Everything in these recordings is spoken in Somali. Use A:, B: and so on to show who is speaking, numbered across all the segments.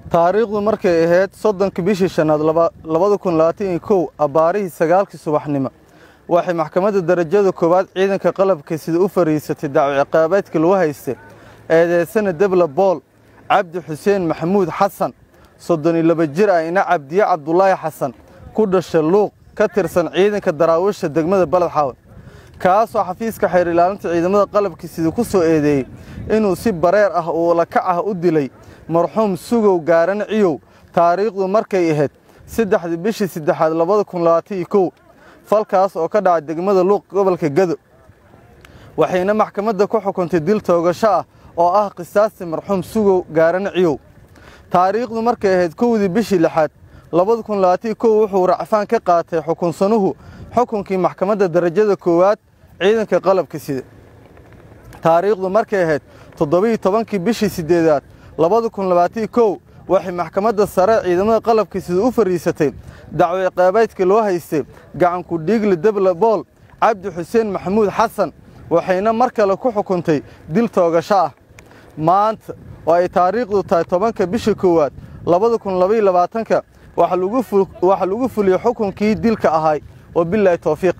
A: taariikhdu markay ahayd soddonka bishii shanaad labada kun labaatan iyo kow abbaarihii sagaalkii subaxnimo waxay maxkamadda darajada koowaad ciidanka qalabka sida u fariisatay dacwo ciqaabeedka lagu haystay eedeysana debla bool cabdi xuseen maxamuud xasan soddon iyo laba jir ah ina cabdiye cabdulaahi xasan ku dhasha luuq ka tirsan ciidanka daraawiisha degmada baled xaawe kaasoo xafiiska xeer ilaalinta ciidamada qalabka sida ku soo eedeeyey inuu si bareer ah oo lakac ah u dilay marxuum sugow gaaran ciyow taariikhdu markay ahayd saddexdii bishii saddexaad labada kun labaatan iyo kow falkaas oo ka dhacay degmada luuq gobolka gado waxayna maxkamadda ku xukuntay dil toogasho ah oo ah qisaasti marxuum sugow gaaran ciyow taariikhdu markay ahayd kowdii bishii lixaad labada kun labaatan iyo kow wuxuu racfaan ka qaatay xukunsanuhu xukunkii maxkamadda darajada koowaad ciidanka qalabka sida taariikhdu markay ahayd toddobiiyo tobankii bishii siddeedaad labada kun labaatan iyo kow waxay maxkamadda sare ciidamada qalabka sida u fariisatay dacwo ciqaabeedka loo haystay gacanku dhiigle debla bool cabdi xuseen maxamuud xasan waxayna mar kale ku xukuntay dil toogasho ah maanta oo ay taariikhdu tahay tobanka bisha koowaad labada kun labaiyo labaatanka waxaa lagu fuliyey xukunkii dilka ahay wabilaahi towfiiq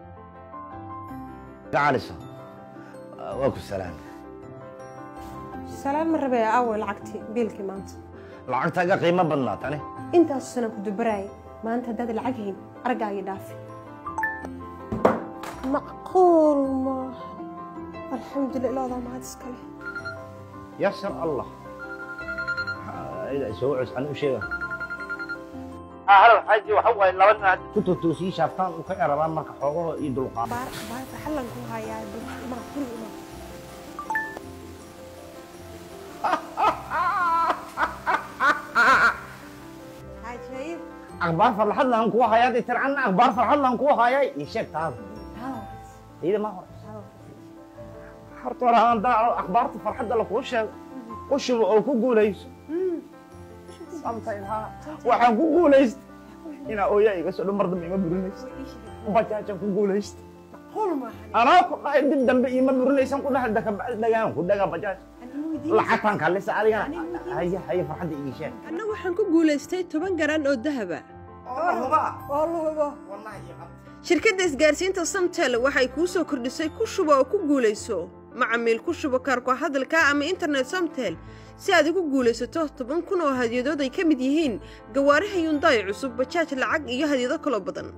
B: gacalisa waa ku salaam
C: salaam ma rabee aaway lacagtii biilkii maanta
B: lacagtaaga qiimo badnaa tani
C: intaasu sanaan ku dubaraayay maanta haddaad lacag hayn argaagii dhaafi macquul maaha alxamdulillah ilaadaa mahad iskale
B: yasar allah soo cus ani u sheega xaji waxa waaye laba nin hadda ku totoosii shaaftaan u ka erabaan marka xoogaho iyo dulqaad
C: baar baar xallan ku hayaa ma guri ima cajaayib
B: akhbaar farxad laan kugu hayaa dee tircanna akhbaar farxad laan kugu hayay ii sheeg taada iyada ma hore horta hore aan daaco akhbaarta farxadda lakuu sheego qushuba oo ku guulayso waxaan ku guulaysta inaa ooyaa iga soo dhan mar dambe ima burinaysa bajaajaan ku guulaysta
C: macquul maaha
B: anaa ku dhahay dib dambe ima burinaysan ku dhahay dakabacdi dhagaan ku dhagaa bajaaj lacagtaan kaalisa adigana haya haya farxadda ii sheeg
D: anna waxaan ku guulaystay toban garan oo dahaba
C: oo lugo
D: shirkadda isgaarsiinta samtel waxay kuu soo kordhisay ku shubo oo ku guulayso macamiil ku shubo kaarku hadalka ama internet samtel si aad ugu guulaysato toban kun oo hadyadood ay ka mid yihiin gawaaraha yundaay cusub bajaaj lacag iyo hadyado kaloo badan